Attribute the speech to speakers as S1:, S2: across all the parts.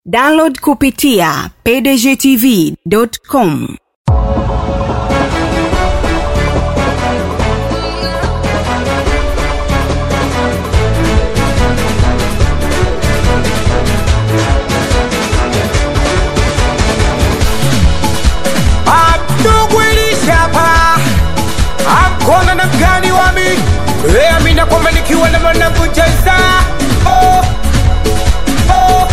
S1: download kupitia pdgtv.com
S2: Abdugwilishapa akona na mgani wami e, amina kwamba nikiwa na mwanangu Jaisa oh, oh.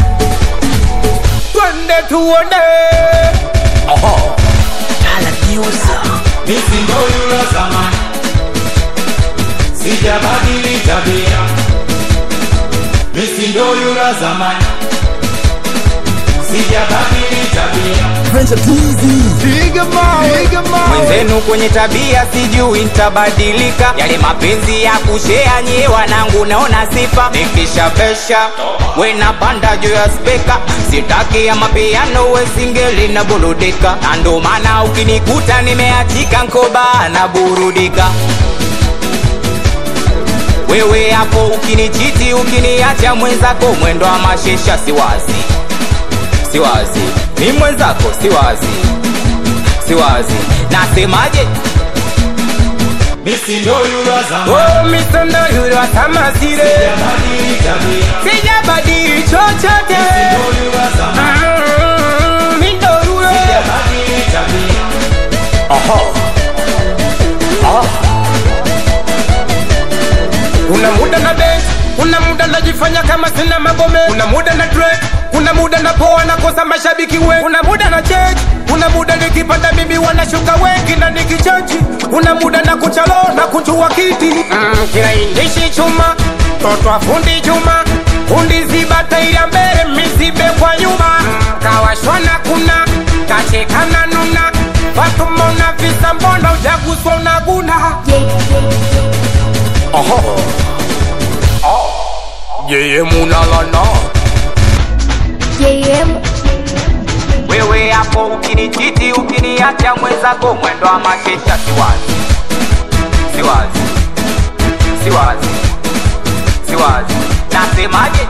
S2: Twende tuone Oho.
S3: Mimi ndo yule zamani, sijabadili tabia. Mimi ndo yule zamani, sijabadili tabia.
S2: mwenzenu kwenye tabia sijui ntabadilika yale mapenzi ya kushea nyie wanangu naona sifa nikishabesha wena panda juu ya speka sitaki ya mapiano wesingeli na burudika na ndo maana ukinikuta nimeachika nkoba na burudika wewe hapo ukinichiti ukiniacha mwenzako mwendo wa mashesha siwazi siwazi ni mwenzako siwazi siwazi nasemaje
S3: Mimi ndo yule zamani,
S2: oh, misondo yule watamasire
S3: sijabadili tabia.
S2: sijabadili chochote
S3: Mimi ndo yule zamani,
S2: Mm, mi ndo yule
S3: sijabadili tabia.
S2: kuna muda na bench kuna muda najifanya kama sina magome kuna muda na drake kuna muda na poa nakosa mashabiki wengi kuna muda na change kuna muda nikipanda mimi wanashuka wengi na nikichanji kuna muda na kuchalo na kunjua kiti mm, kinaindishi chuma toto afundi chuma fundi ziba tairi mbele mizibe kwa nyuma mm, kawashwana kuna kachekana nuna watumona visa mbona ujaguswa unaguna yeye munalana
S4: JM
S2: wewe hapo ukinichiti ukiniacha mwenzako mwendo wa makesha siwazi siwazi siwazi siwazi nasemaje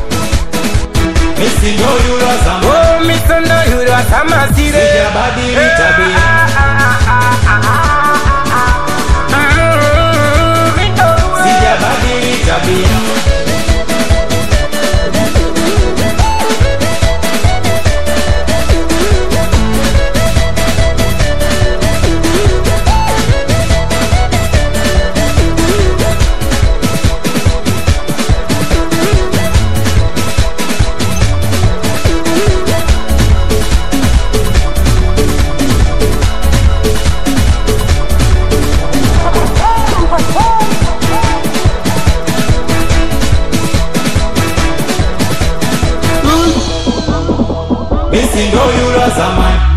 S3: Mimi ndo yule zamani,
S2: oh, misondo yule watamasire
S3: sijabadili tabia. Sijabadili tabia. Mimi ndo yule zamani,